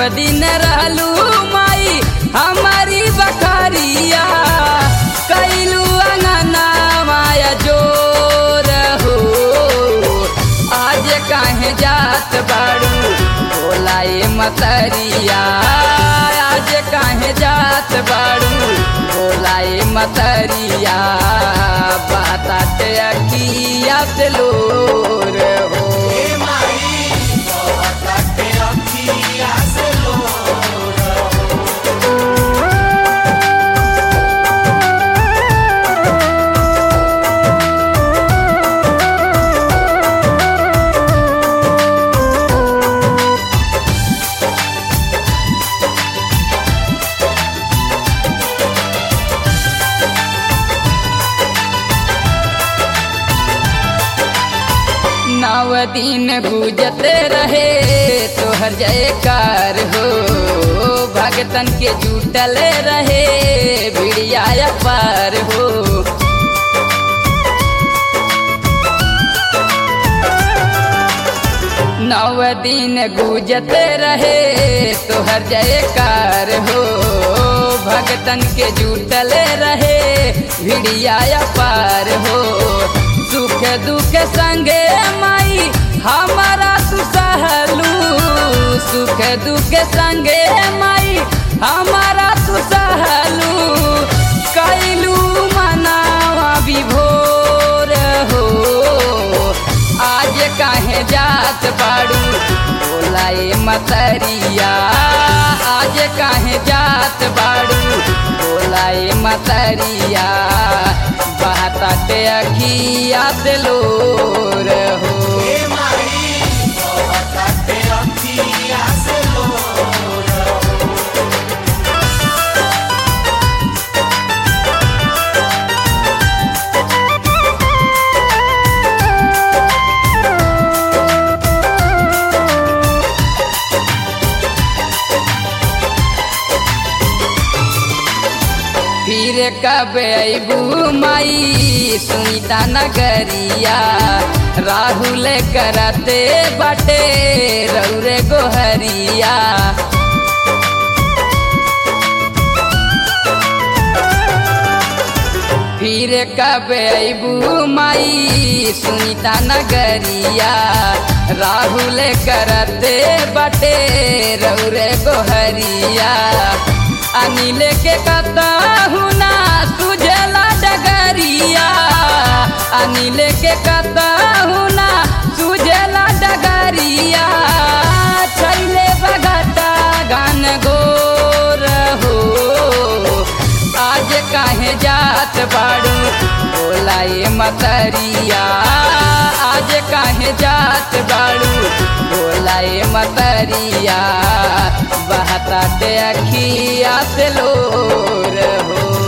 दिन रहलू माई हमारी बकरिया कैलू अंगना माया जोर हो आज काहे जात बाड़ू बोलाए मतरिया आज काहे जात बाड़ू बोलाए मतरिया बाताते अखिया से लोर हो नव दिन गुजते रहे तोहर जयकार हो भगतन के जुटल रहे भिड़िया पार हो नव दिन गुजते रहे तोहर जयकार हो भगतन के जुटल रहे भिड़िया पार हो सुख दुख संगे माई हमारा तू सहलू सुख दुख संगे माई हमारा तू सहलू कैलू मनावा विभोर हो आज काहे जात बाड़ू बोलाए मतरिया आज काहे जात बाड़ू बोलाए मतरिया बहताते अखिया से लोर हो फिर कब अबू माई सुनीता नगरिया राहुल करते बटे रौरे गोहरिया फिर कब अबू माई सुनीता नगरिया राहुल करते बटे रौरे गोहरिया अनिल के कता हुना सुझला डगरिया अनिल के कता हुना सुझला डगरिया छैले बगटा गान गोर हो आज काहे जात बाड़ू बोलाए मतरिया आज काहे जात बाड़ू बोलाए मतरिया बहता अखिया से लोर हो